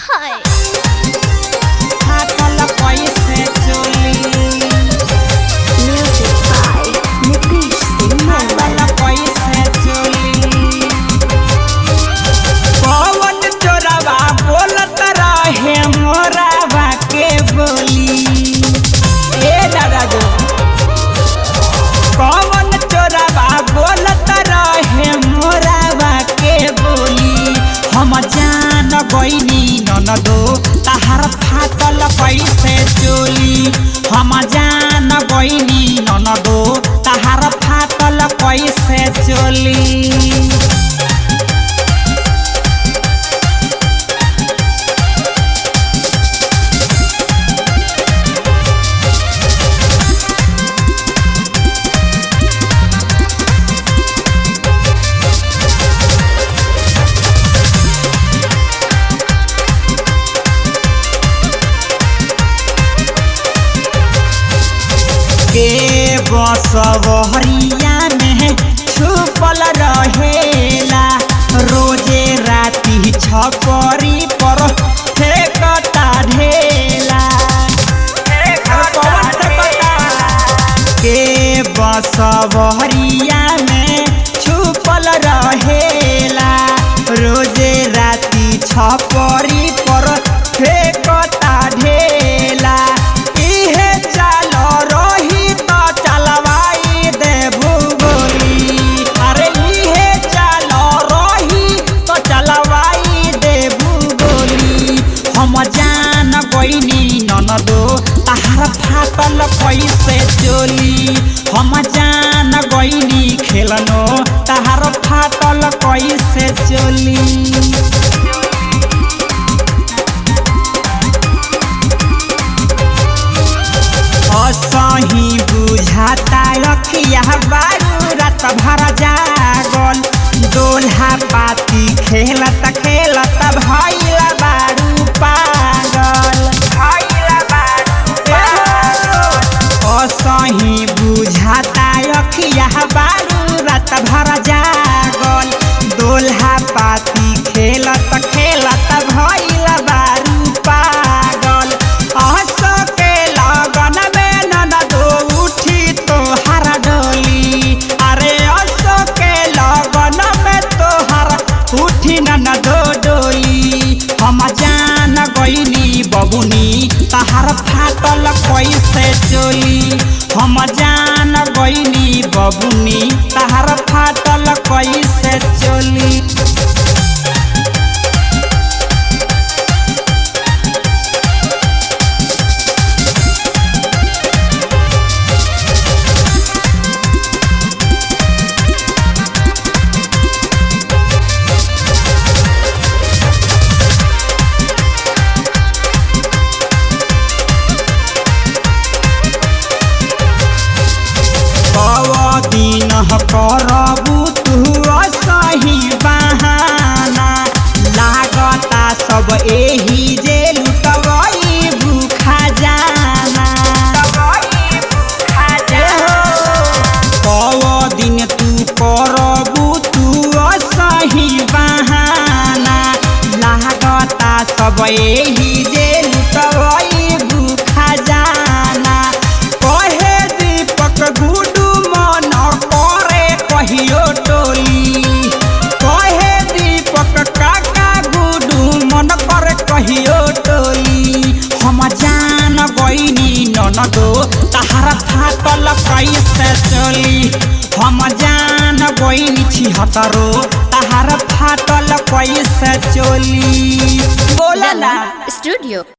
हाय फाटल कैसे चोली म्यूजिक बाय नितीश सिंह फाटल कैसे चोली पवन चोरवा बोलत रहे मोरावा के बोली ए दादा जो पवन चोरवा बोलत रहे मोरावा के बोली हम जान गईनी ननदो तहार फाटल कैसे चोली हम जान गईनी ननदो तहार फाटल कैसे चोली के बसवहरिया में छुपल रहेला रोजे राती छपरी पर फेंकता ढेला के बसवहरिया में छुपल रहेला रोजे राती छपरी पर फेंकता ढेला इहे चाल रही त चलवाई देबू गोली अरे इहे चाल रही त चलवाई देबू गोली हम जान गईनी ननदो तहार फाटल कैसे चोली हम जान गईनी खेलनो तहार फाटल कैसे चोली असही बुझाता रखिया बारू रात भर जागल दोल्हा पाती खेलत खेलत भैल बारू पागल असही बुझाता रखिया बारू रात भर जागल दोल्हा पाती खेलत खेलत भैल बारू पागल हंस के लगन में ननदो उठी तोहर डोली अरे हंस के लगन में तोहर उठी ननदो डोली हम जान गईनी बबुनी तहार फाटल कैसे चोली हम जान गईनी बबुनी तहार फाटल कैसे चोली दिन करबू तू असही बहाना लागता सब एही जे लुटवई भूखा जाना कव दिन तू करबू तू असही बहाना लागता सब एही जे लुटवई भूखा जाना कहे दीपक गुडू मन करे कहियो टोली कहे दीपक काका गुडू मन करे कहियो टोली हम जान गईनी ननदो तहार फाटल कैसे चली हम जान गईनी छिहतरो तहार फाटल कैसे चली बोला ना स्टूडियो